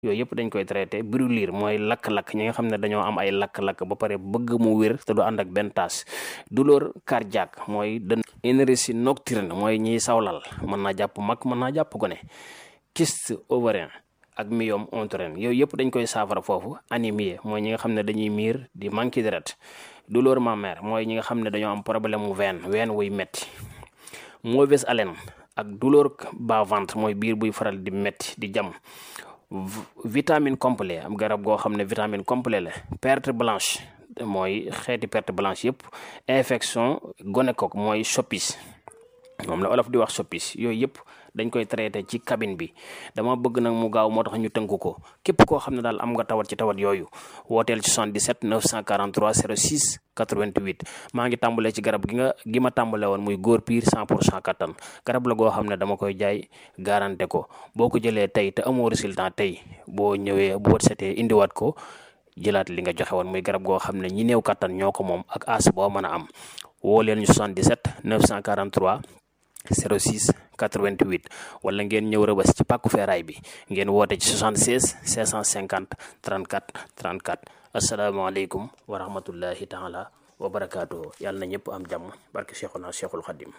yooyu yëpp dañ koy traité brûlure mooy lakk-lakk ñi nga xam ne dañoo am ay lakk-lakk ba pare bëgg mu wér te du ànd ak benn taas douleur cardiaque mooy dën énergie nocturne mooy ñiy sawlal mën naa jàpp mag mën naa jàpp gone kyste ovarien ak myome utérin yooyu yëpp dañ koy saafara foofu anémie mooy ñi nga xam ne dañuy miir di manqué deret douleur mammaire mooy ñi nga xam ne dañoo am problème mu veine veine wuy metti mauvaise haleine ak douleur bas-ventre mooy biir buy faral di metti di jam vitamine complet am garab goo xam ne vitamine complet la perte blanche mooy xeeti perte blanche yëpp infection gonocoque mooy soppis moom la olof di wax soppis yooyu yëpp dañ koy traité ci cabine bi dama bëgg nag mu gaaw moo tax ñu tënk ko képp koo xam ne daal am nga tawat ci tawat yooyu wooteel ci 77 943 06 88 maa ngi tàmbalee ci garab gi nga gi ma tàmbale woon muy góor piir 100 pour cent kattan garab la goo xam ne dama koy jaay garanté ko boo ko jëlee tey te amoo résultat tey boo ñëwee boo setee indiwaat ko jëlaat li nga joxe woon muy garab goo xam ne ñi néew kattan ñoo ko moom ak as boo mën a am woo leen ñu 77 943 06 88 wala ngeen ñëw rëbës ci pàkku feeraay bi ngeen woote ci 76 650 34 34 asalaamaaleykum wa rahmatullahi taala wa barakaatuhu yàlla na ñëpp am jàmm barke Cheikhuna Cheikhul Khadim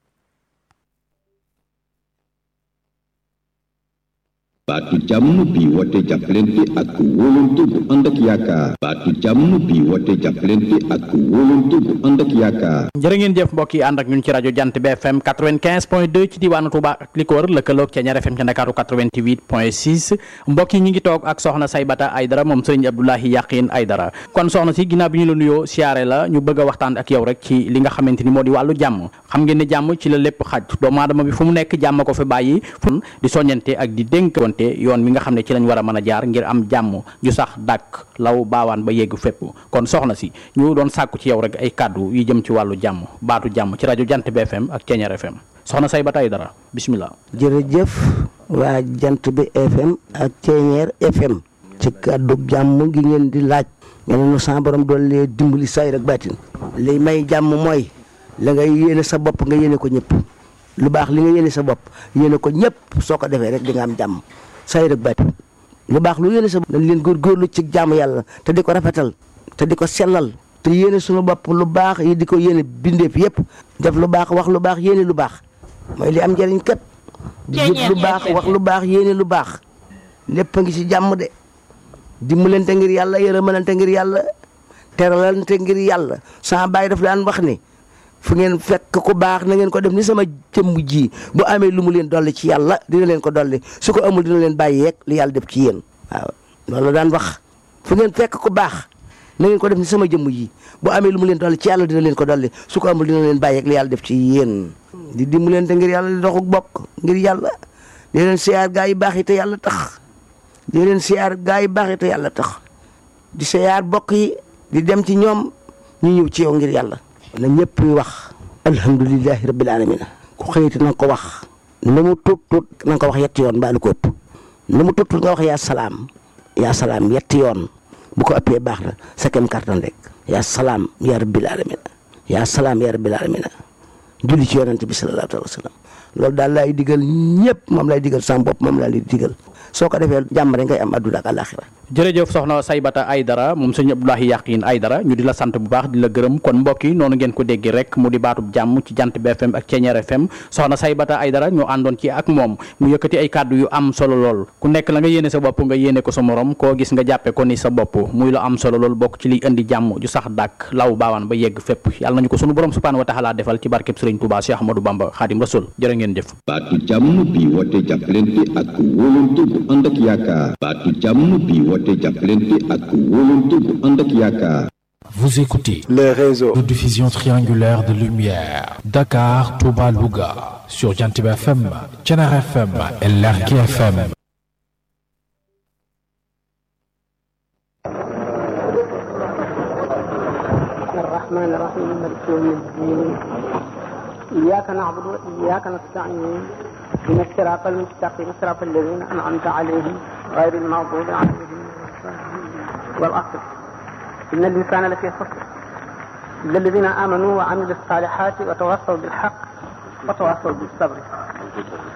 baatu jàmm bi woote jàppalante ak wóolante bu ànd ak yaakaar baatu jàmm bi woote jàppalante ak wóolante bu ànd ak yaakaar jërë ngeen jëf mbokk yi ànd ak ñun ci rajo jant bi fm 95 point 2 ci diwaanu Touba ak li ko wër lëkkaloog ca ñaar fm ca Ndakaaru 88 point 6 mbokk yi ñu ngi toog ak soxna Saybata Aydara moom sëriñ Abdoulahi Yaqin Aydara kon soxna si ginnaaw bi ñu la nuyoo siyaare la ñu bëgg a waxtaan ak yow rek ci li nga xamante ni moo di wàllu jàmm xam ngeen ne jàmm ci la lépp xaj doomu aadama bi fu mu nekk jàmm ko fi bàyyi fu di soññante ak di dénk yoon wi nga xam ne ci lañ war a mën a jaar ngir am jàmm ju sax dàkk law baawaan ba yegg fépp kon soxna si ñu doon sàkku ci yow rek ay kàddu yu jëm ci wàllu jàmm baatu jàmm ci rajo jant bi FM ak Ceeñeer FM soxna Saybata Aydara bismillah jërëjëf waa jant bi FM ak Ceeñeer FM ci kàddu jàmm gi ngeen di laaj ngeen nu sa borom doon lee dimbali say rek baatin li may jàmm mooy la ngay yéene sa bopp nga yéene ko ñëpp lu baax li nga yéene sa bopp yéene ko ñëpp soo ko defee rek di nga am jàmm say rek bati lu baax lu yéene sa dañ leen góorgóorlu ci jaamu yàlla te di ko rafetal te di ko sellal te yéene suñu bopp lu baax yi di ko yéene bindeef yëpp def lu baax wax lu baax yéene lu baax mooy li am njëriñ kat di jëf lu baax wax lu baax yéene lu baax lépp a ngi ci jàmm de dimbalante ngir yàlla yërëmalante ngir yàlla teralante ngir yàlla sama baay daf daan wax ni fu ngeen fekk ku baax na ngeen ko def ni sama jëmm ji bu amee lu mu leen dolli ci yàlla dina leen ko dolli su ko amul dina leen bàyyi yeeg li yàlla def ci yéen waaw loolu daan wax fu ngeen fekk ku baax na ngeen ko def ni sama jëmm ji bu amee lu mu leen dolli ci yàlla dina leen ko dolli su ko amul dina leen bàyyi yeeg li yàlla def ci yéen di dimbalante ngir yàlla di doxuk bokk ngir yàlla di leen siyaar gaa yi baax yi te yàlla tax di leen siyaar gaa yi baax yi te yàlla tax di siyaar bokk yi di dem ci ñoom ñu ñëw ci yow ngir yàlla na ñëpp wax alhamdulilahi rabbil alamin ku xëyati na nga ko wax lu mu tuut tuut na nga ko wax yetti yoon mbaa lu ko ëpp lu mu tuut tuut nga wax yaa salaam yaa salaam yetti yoon bu ko ëppee baax na sa kem kartan rek yaa salaam yaa rabbil alamin yaa salaam yaa rabbil alamin julli ci yonent bi sallallahu alayhi wa sallam loolu daal laay digal ñëpp moom lay digal sama bopp moom laa lay digal soo ko defee jàmm rek ngay am adduna ak àlaxira jërëjëf soxna Saybata Aydara moom sëñ Abdoulahi Yaqin Aydara ñu di la sant bu baax di la gërëm kon mbokk yi noonu ngeen ko déggee rek mu di baatub jàmm ci jant bi FM ak Ceeñeer FM soxna Saybata Aydara ñu àndoon ci ak moom mu yëkkati ay kàddu yu am solo lool ku nekk la nga yéene sa bopp nga yéene ko sa morom koo gis nga jàppe ko ni sa bopp muy lu am solo lool bokk ci liy indi jàmm ju sax dàkk law baawaan ba yegg fépp yàlla nañu ko sunu borom subhanahu wa taala defal ci barkeb Sëriñ Tuubaa Cheikh Ahmadou Bamba Xaadim Rasul jërë ngeen jëf baatu jàmm bi woote jàppalante ak wóolante bu ànd ak yaakaar baatu jàmm bi woote jàppalante ak wóolante bu ànd ak yaakaar Vous écoutez les réseaux de diffusion triangulaire de lumière Dakar, Touba, Louga sur Jantib FM, Thiénare FM et Lergui FM. الرحمن الرحيم مالك يوم الدين إياك نعبد وإياك نستعين إن الصراط المستقيم صراط الذين أنعمت عليهم غير المغضوب عليهم والعصر إن الإنسان لفي خسر إلا الذين آمنوا وعملوا الصالحات وتواصوا بالحق وتواصوا بالصبر